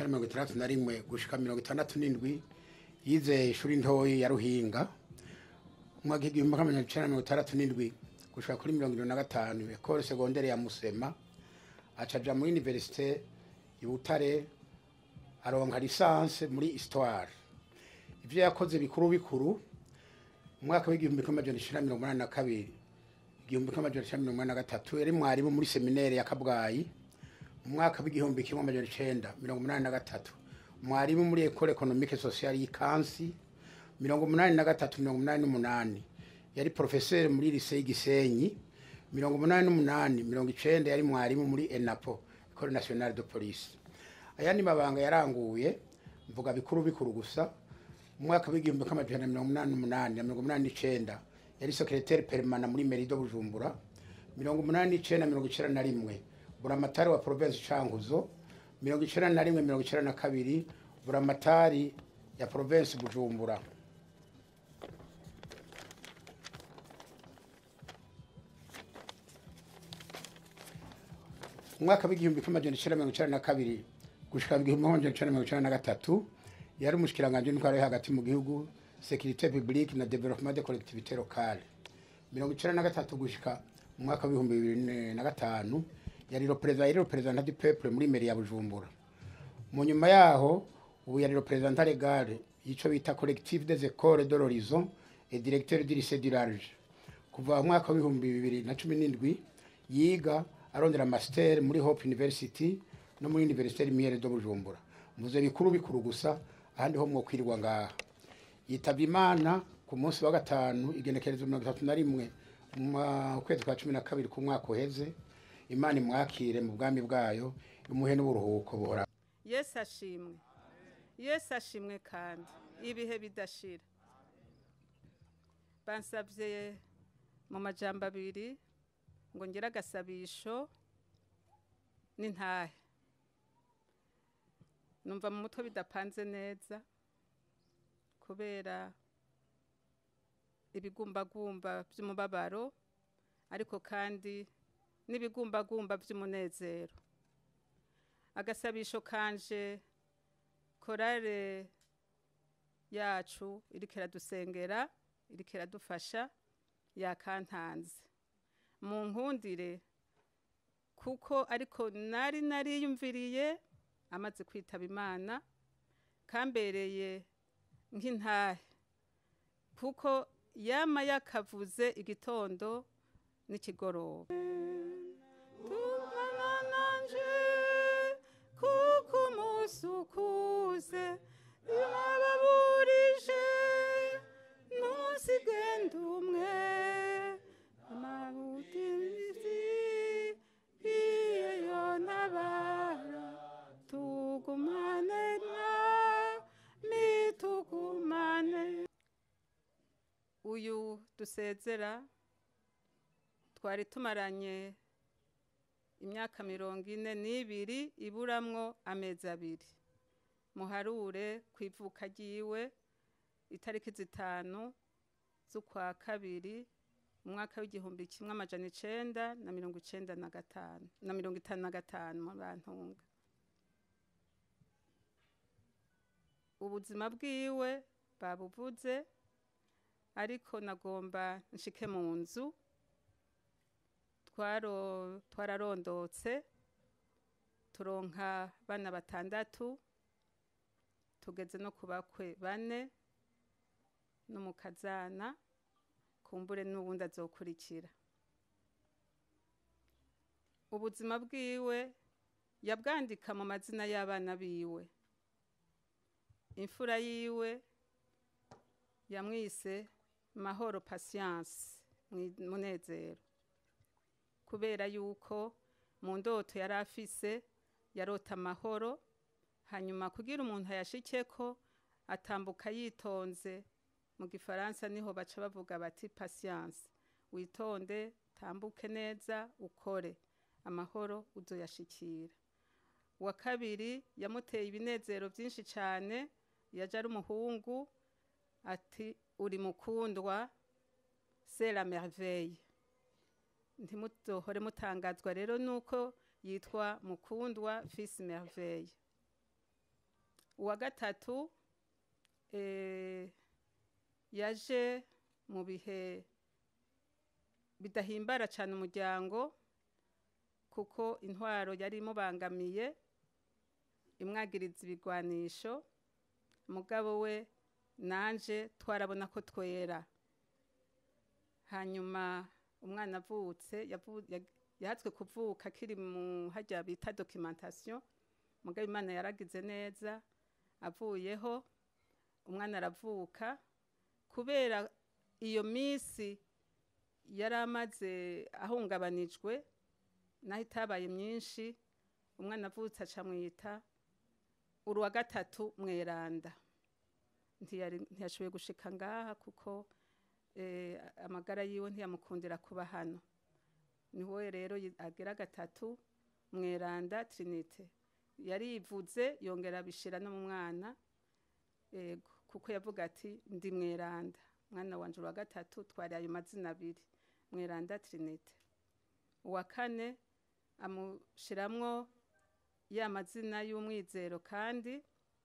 mirongo itandatu na rimwe gushika mirongo itandatu n'indwi yize ishuri ntoyi ya ruhinga umwaka w'igihumbi kimwe magana icenda mirongo itandatu n'indwi gushika kuri mirongo irindwi na gatanu ekole segondere ya musema acaja muri universite y'ubutare aronka lisanse muri histoire ivyo yakoze bikuru bikuru umwaka w'igihumbi kimwe amajana icenda mirongo umunani na kabiri igihumbi kimwe amajana icenda mirongo umunani na gatatu yari mwarimu muri seminere ya kabwayi mu mwaka w'igihumbi kimwe amajana icenda mirongo umunani na gatatu mwarimu muri ekole ekonomike sosiyali y'ikansi mirongo umunani na gatatu mirongo umunani n'umunani yari porofeseri muri lise y'igisenyi mirongo umunani n'umunani mirongo icenda yari mwarimu muri enapo ekole nationale de police ayandi mabanga yaranguye mvuga bikuru bikuru gusa mu mwaka w'igihumbi kimwe amajana mirongo umunani n'umunani na mirongo umunani n'icenda yari sekreteri perimana muri merido bujumbura mirongo umunani n'icenda mirongo icenda na rimwe buramatari wa provinsi cankuzo mirongo icenda na rimwe mirongo icenda na kabiri buramatari ya provinsi bujumbura umwaka w'igihumbi kimwe amajana icenda mirongo icenda na kabiri gushika mu gihumbi kimwe amajana icenda mirongo icenda na gatatu yari umushikiranganji w'intwaro yo hagati mu gihugu sekirite publique na developement de collectivité locale mirongo icenda na gatatu gushika mu mwaka w'ibihumbi bibiri na gatanu yari reperezida yari reperezida du peuple muri meri ya bujumbura mu nyuma yaho ubu yari reperezida legale y'ico bita collectif des écoles de l'horizon et directeur du lycée du large kuva mu mwaka w'ibihumbi bibiri na cumi n'indwi yiga arondera master muri hope university no muri université lumière de bujumbura muze bikuru bikuru gusa ahandi ho mwokwirirwa ngaha yitavye imana ku munsi wa gatanu igenekerezo mirongo itatu na rimwe mu kwezi kwa cumi na kabiri ku mwaka uheze imana imwakire mu bwami bwayo imuhe n'uburuhuko buhora yesu ashimwe yesu ashimwe kandi ibihe bidashira bansabye mu majambo abiri ngo ngire agasabisho n'intahe numva mu mutwe bidapanze neza kubera ibigumbagumba by'umubabaro ariko kandi n'ibigumbagumba by'umunezero agasabisho kanje korale yacu iriko iradusengera iriko iradufasha yakantanze mu nkundire kuko ariko nari nariyumviriye amaze kwitaba imana kambereye nk'intahe kuko yama yakavuze igitondo n'ikigoroba tumana nanje kuko umunsi ukuze nababurije ntusigende umwe amabutimizi iyo ntabara tugumane mwami tugumane uyu dusezera twari tumaranye imyaka mirongo ine n'ibiri iburamwo amezi abiri muharure ku ivuka ryiwe itariki zitanu z'ukwa kabiri umwaka w'igihumbi kimwe amajana icenda na mirongo icenda na gatanu na mirongo itanu na gatanu mu bantunga ubuzima bwiwe babuvuze ariko nagomba nshike mu nzu twaro twararondotse turonka bana batandatu tugeze no ku bakwe bane n'umukazana kumbure n'ubundi azokurikira ubuzima bwiwe yabwandika mu mazina y'abana biwe imfura yiwe yamwise mahoro patience munezero kubera yuko mu ndoto yari afise yarota amahoro hanyuma kugira umuntu ayashikeko atambuka yitonze mu gifaransa niho baca bavuga bati patience witonde tambuke neza ukore amahoro uzoyashikira wa kabiri yamuteye ibinezero byinshi cyane yaje ari umuhungu ati uri mukundwa c'est la merveille ntimuzohore mutangazwa rero nuko yitwa mukundwa fils merveille uwa gatatu eh, yaje mu bihe bidahimbara cyane umuryango kuko intwaro yari imubangamiye imwagiriza ibigwanisho mugabo we nanje twarabona ko twera hanyuma umwana avutse yavu- yag- yahatswe kuvuka akiri mu hajya bita documentation mugabo imana yaragize neza avuyeho umwana aravuka kubera iyo minsi yari amaze ahungabanijwe naho itabaye myinshi umwana avutse aca mwita uru wa gatatu mweranda Ntiyari- ntiyashoboye gushika ngaha kuko eh, amagara yiwe ntiyamukundira kuba hano niwe rero yi- agira gatatu mweranda trinite yarivuze yongera abishira no mu mwana yego kuko yavuga ati ndi mweranda mwana wanje wa gatatu twari ayo mazina abiri mweranda trinite uwa kane amushiramwo ya mazina y'umwizero kandi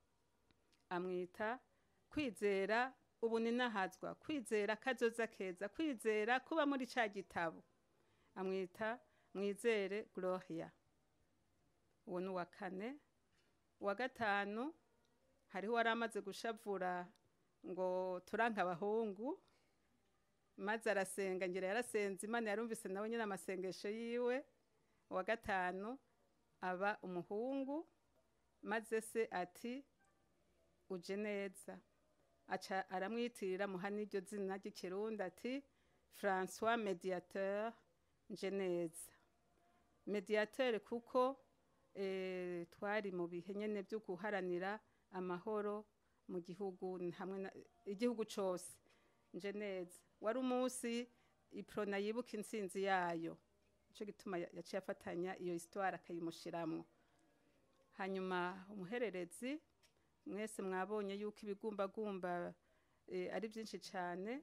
amwita kwizera ubu ninahazwa kwizera kazoza keza kwizera kuba muri ca gitabo amwita mwizere gloria uwo ni uwa kane uwa gatanu hariho wari amaze gushavura ngo turanka abahungu maze arasenga ngira yarasenze imana yarumvise nawe nyine amasengesho yiwe uwa gatanu aba umuhungu maze se ati uje neza aca aramwitirira muha n'iryo zina ry'ikirundi ati francois mediateur nje neza mediateur kuko eh, twari mu bihe nyene byo guharanira amahoro mu gihugu hamwe na igihugu cose nje neza wari umunsi iprona yibuka intsinzi yayo nico gituma ya- yaciye afatanya iyo histoire akayimushiramwo hanyuma umuhererezi mwese mwabonye yuko ibigumbagumba eh, ari byinshi cyane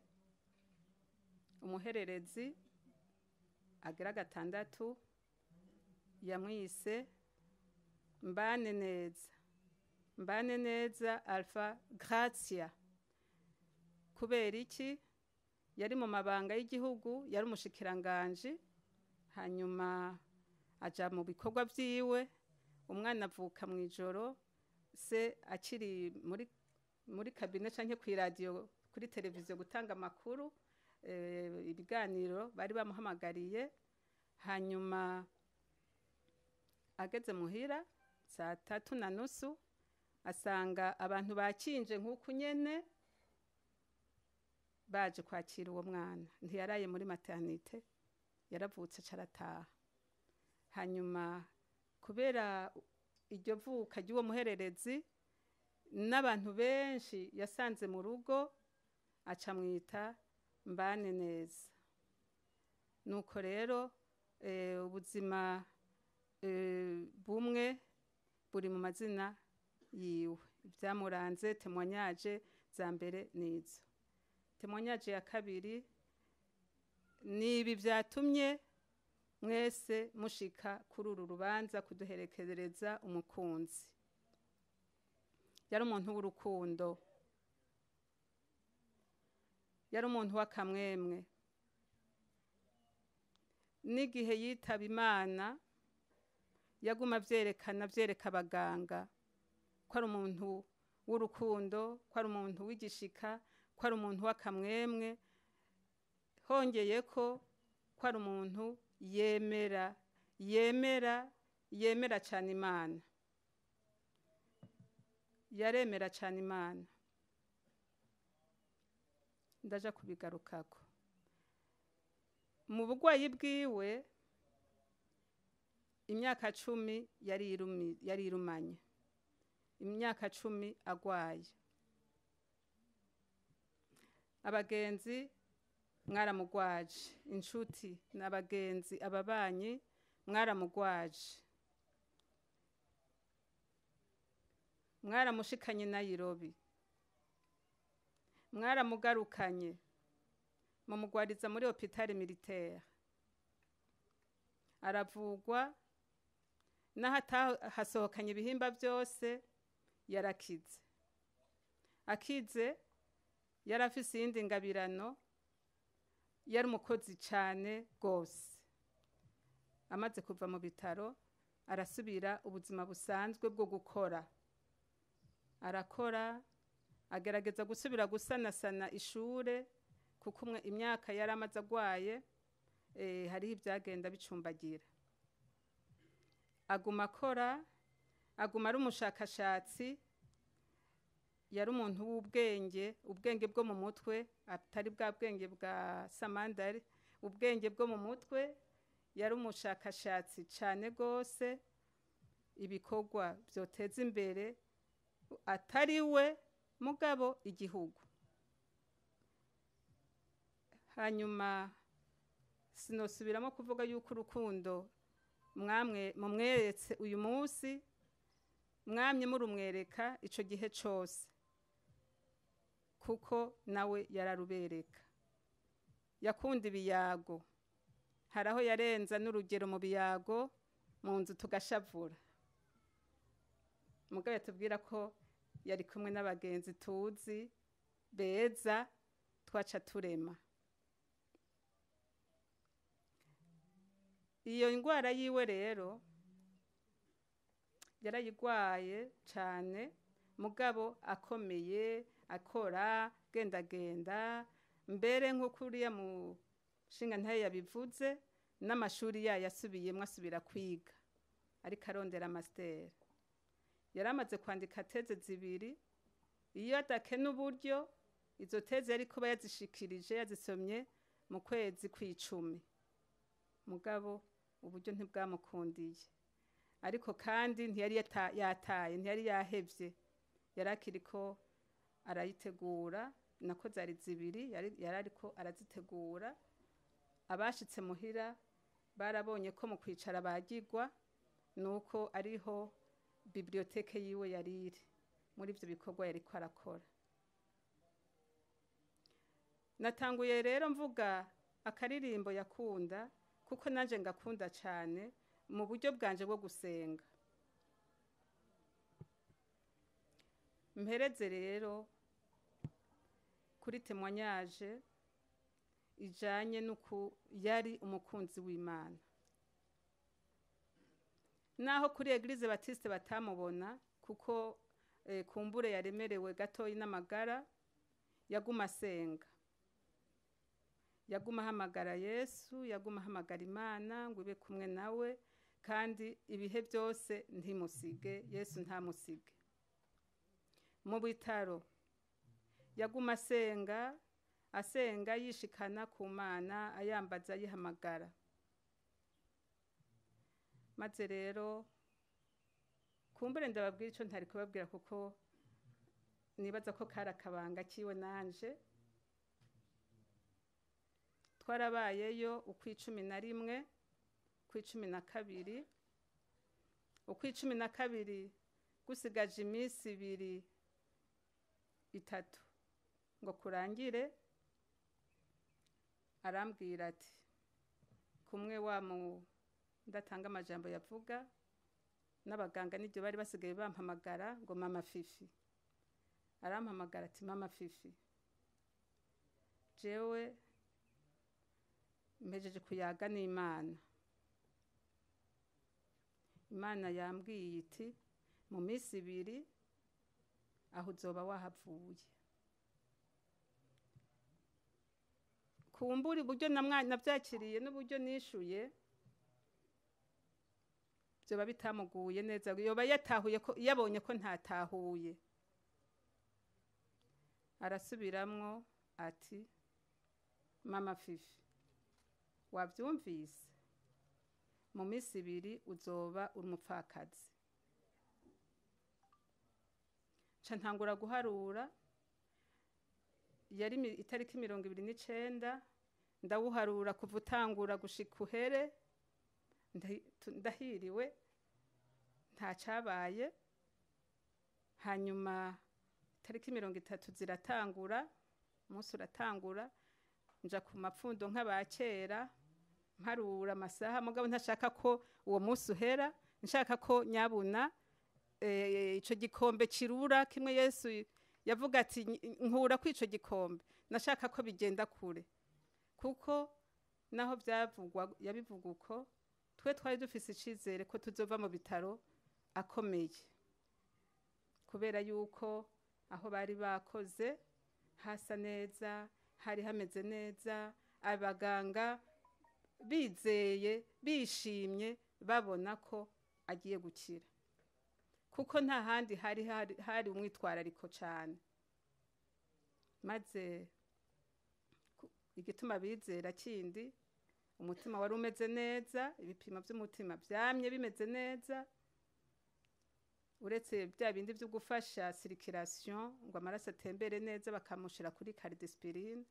umuhererezi agira gatandatu yamwise mbane neza mbane neza alpha gratia kubera iki yari mu mabanga y'igihugu yari umushikiranganji hanyuma aja mu bikorwa vyiwe umwana avuka mu ijoro se akiri muri muri kabine canke ku radio kuri televiziyo gutanga amakuru eh, ibiganiro bari bamuhamagariye hanyuma ageze muhira saa tatu na nusu asanga abantu bakinje nk'uku nyene baje kwakira uwo mwana ntiyaraye muri maternite yaravutse carataha hanyuma kubera iryo vuka ry'uwo muhererezi n'abantu benshi yasanze mu rugo aca mwita mbane neza nuko rero eh, ubuzima eh, bumwe buri mu mazina yiwe ibyamuranze temwanyaje za mbere nizo temwanyaje ya kabiri ni ibi byatumye mwese mushika kuri uru rubanza kuduherekereza umukunzi yari umuntu w'urukundo yari umuntu w'akamwemwe n'igihe yitaba imana yaguma avyerekana avyereka abaganga ko ari umuntu w'urukundo ko ari umuntu w'igishika ko ari umuntu w'akamwemwe hongeye ko ko ari umuntu yemera yemera yemera cyane imana yaremera cyane imana ndaja kubigarukako mu burwayi bwiwe imyaka cumi yari irumi- yari irumanye imyaka cumi agwaye abagenzi mwaramugwaje inshuti n'abagenzi ababanyi mwaramugwaje mwaramushikanye nayirobi mwaramugarukanye mumugwariza muri hopitali militaire aravugwa n'aho atahasohokanye ibihimba byose yarakize akize yari afise iyindi ngabirano yari umukozi cyane rwose amaze kuva mu bitaro arasubira ubuzima busanzwe bwo gukora arakora agerageza gusubira gusanasana ishure kuko umwe imyaka yari amaze agwaye eh, hariho ibyagenda bicumbagira aguma akora aguma ari umushakashatsi yari umuntu w'ubwenge ubwenge bwo mu mutwe atari bwa bwenge bwa samandari ubwenge bwo mu mutwe yari umushakashatsi cyane rwose ibikorwa byoteza imbere atari we mugabo igihugu hanyuma sinosubiramo kuvuga yuko urukundo mwamwe mumweretse uyu munsi mwamye murumwereka icyo gihe cyose kuko nawe yararubereka yakunda ibiyago hari aho yarenza n'urugero mu biyago mu nzu tugashavura mugabo tubwira ko yari kumwe n'abagenzi tuzi beza twaca turema iyo ndwara yiwe rero yarayigwaye cyane mugabo akomeye akora gendagenda mbere nk'uko uriya mu nshinga ntayo yabivuze n'amashuri yayo asubiyemo asubira kwiga ariko arondera amasiteri yari amaze kwandika teze zibiri iyo adakena uburyo izo teze yari kuba yazishikirije yazisomye mu kwezi kw'icumi mugabo uburyo ntibwamukundiye ariko kandi ntiyari yata- yataye ntiyari yahevye yari akiri ko arayitegura nako zari zibiri yari yari ariko arazitegura abashitse muhira barabonye ko mu kwicara bagigwa nuko ariho biblioteke yiwe yari iri muri ivyo bikorwa yariko arakora natanguye rero mvuga akaririmbo yakunda kuko nanje ngakunda cyane mu buryo bwanje bwo gusenga mpereze rero kuri temwanyaje ijanye n'uku yari umukunzi w'imana naho kuri eglise batiste batamubona kuko eh, kumbure yaremerewe gatoyi n'amagara yaguma asenga yaguma ahamagara yesu yaguma ahamagara imana ngo ibe kumwe nawe kandi ibihe byose ntimusige yesu ntamusige mu bitaro yaguma asenga asenga yishikana ku mana ayambaza ayihamagara maze rero kumbure ndababwira icyo ntari kubabwira kuko nibaza ko kari akabanga kiwe nanje twarabayeyo ukw'icumi na rimwe ukw'icumi na kabiri ukw'icumi na kabiri gusigaje iminsi ibiri itatu ngo kurangire arambwira ati kumwe wa mu ndatanga amajambo yavuga n'abaganga n'ibyo bari basigaye bampamagara ngo mama fifi arampamagara ati mama fifi jewe mpejeje kuyaga n'imana imana yambwiye iti mu minsi ibiri aho uzoba wahavuye kumbura uburyo namwa- nabyakiriye n'uburyo nishuye byoba bitamuguye neza yoba yatahuye ko yabonye ko ntatahuye arasubiramwo ati mama fifi wabyumvise mu minsi ibiri uzoba uri umupfakazi nca ntangura guharura yari mi- itariki mirongo ibiri n'icenda ndawuharura kuva utangura gushika uhere ndahi- tu- ndahiriwe nta cabaye hanyuma itariki mirongo itatu ziratangura umunsi uratangura nja ku mapfundo nk'abakera mparura amasaha mugabo ntashaka ko uwo munsi uhera nshaka ko nyabuna eh, ico gikombe kirura kimwe yesu yavuga ati "Nyi- nkura ko ico gikombe nashaka ko bigenda kure kuko naho byavugwa yabivuga uko twe twari dufise icizere ko tuzova mu bitaro akomeye kubera yuko aho bari bakoze hasa neza hari hameze neza abaganga bizeye bishimye babona ko agiye gukira kuko nta handi hari hari, hari umwitwarariko cyane maze ku- igituma bizera kindi umutima wari umeze neza ibipimo by'umutima byamye bimeze neza uretse bya bindi byo gufasha circulation ngo amaraso atembere neza bakamushyira kuri cardiospirine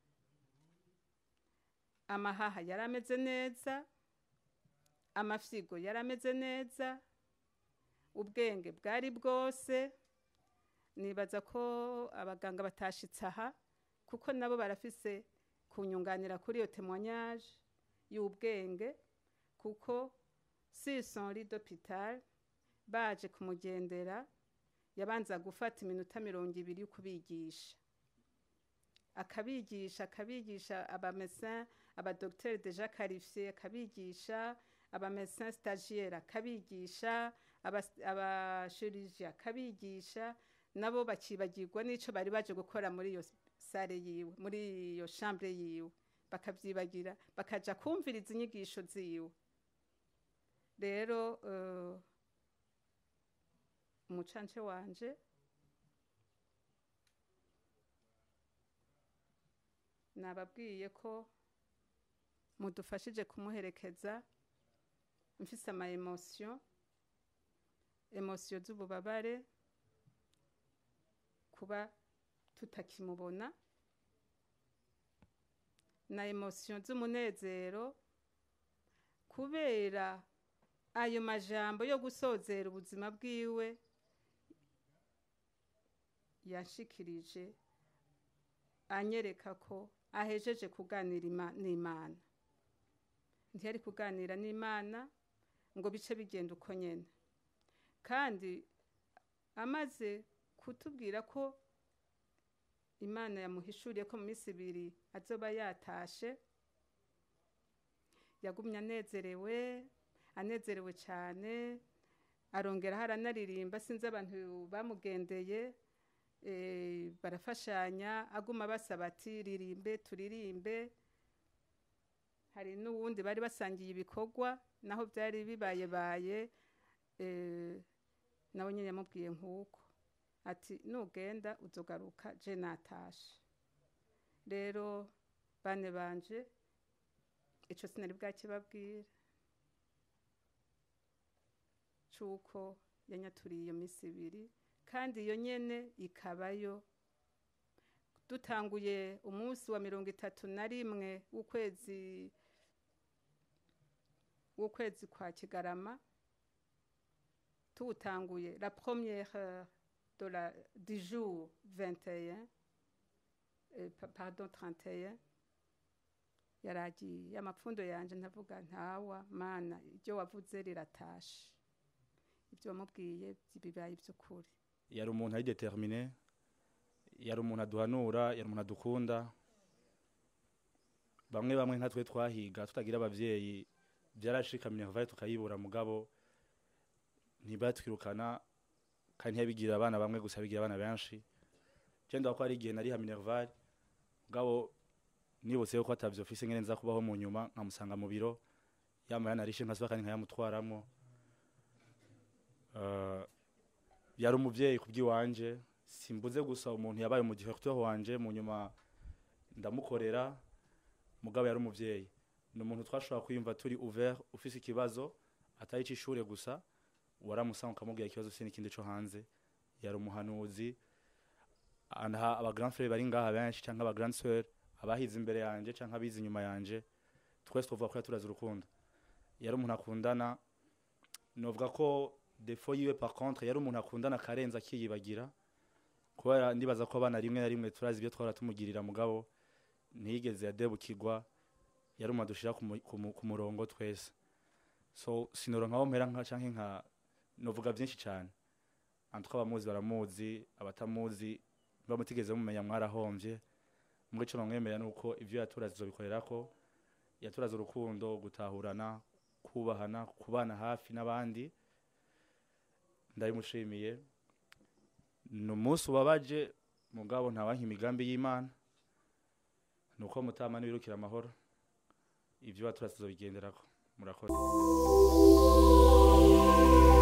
amahaha yari ameze neza amafyigo yari ameze neza ubwenge bwari bwose nibaza ko abaganga batashitse aha kuko nabo barafise kunyunganira kuri iyo témoignage y'ubwenge kuko si son lit d'hôpital baje kumugendera yabanza gufata iminota mirongo ibiri yo kubigisha akabigisha akabigisha abamesin abadogiteri deja qualifié akabigisha abamesin stagiaire akabigisha abashirurgie akabigisha nabo bakibagirwa n'ico bari baje gukora muri iyo sare yiwe muri iyo chambre yiwe bakavyibagira bakaja kumviriza inyigisho ziwe rero uh, umucance wanje nababwiye ko mudufashije kumuherekeza mfise ama emotion emotion z'ububabare kuba tutakimubona na emotion z'umunezero kubera ayo majambo yo gusozera ubuzima bwiwe yashikirije anyereka ko ahejeje kuganira ima- n'imana ntiyari kuganira n'imana ngo bice bigenda uko nyene kandi amaze kutubwira ko imana yamuhishuriye ko mu minsi ibiri azoba yatashe yagumye anezerewe anezerewe cyane arongeraho aranaririmba sinzi abantu bamugendeye eh, barafashanya aguma basaba ati ririmbe turirimbe hari n'uwundi bari basangiye ibikorwa naho byari bibayebaye eh, nawe nyine yamubwiye nk'uko ati nugenda uzogaruka je natashe rero bane banje ico sinari bwakibabwira c'uko yanyaturiye iyo minsi ibiri kandi iyo nyene ikabayo dutanguye umunsi wa mirongo itatu na rimwe w'ukwezi w'ukwezi kwa kigarama tuwutanguye la première heure de la, du jour 21 eh, pa- pardon 31 yaragiye amapfundo yanje ndavuga ntawa mana ibyo wavuze riratashe ibyo wamubwiye bibaye iby'ukuri yari umuntu ari determine yari umuntu aduhanura yari umuntu adukunda bamwe bamwe nka twe twahiga tutagira abavyeyi byarashika minervaye tukayibura mugabo ntibatwirukana kandi ntiyabigira abana bamwe gusa bigira abana benshi je ndaho ko ari igihe nariha minervaye mugabo nibutse yuko atavyo ofise ngene nza kubaho mu nyuma nkamusanga mu biro yamara narishe nkasuba kandi nkayamutwaramwo uh, yari umuvyeyi kubw'iwanje simbuze gusa umuntu yabaye mu directeur wanje mu nyuma ndamukorera mugabo yari umuvyeyi ni umuntu twashobora kwiyumva turi ouvert ufise ikibazo atari ic'ishure gusa waramusanga ukamubwira ikibazo ufise n'ikindi co hanze yari umuhanuzi anha aba grand frère bari ngaha benshi canke aba grand sœur abahize imbere yanje canke abize inyuma yanje twese tuvuga ko yaturaze urukundo yari umuntu akundana novuga ko defo yiwe par contre yari umuntu akundana akarenza akiyibagira kubera ndibaza ko abana rimwe na rimwe turazi ibyo twara tumugirira mugabo ntiyigeze yadebukirwa yari umuntu adushira ku mu- ku mu- ku murongo twese so sinoro nkaho mpera nka canke nka novuga byinshi cyane antwa abamuzi baramuzi abatamuzi mba mutigeze mumenya mwarahombye muri ico nomwemerera nuko ivyo yaturaze zobikorerako yaturaze urukundo gutahurana kubahana kubana hafi n'abandi ndabimushimiye ni umunsi ubabaje mugabo ntawanka imigambi y'imana ni uko mutama n'ibirukira amahoro ibyo waturaze tuzobigenderako murakoze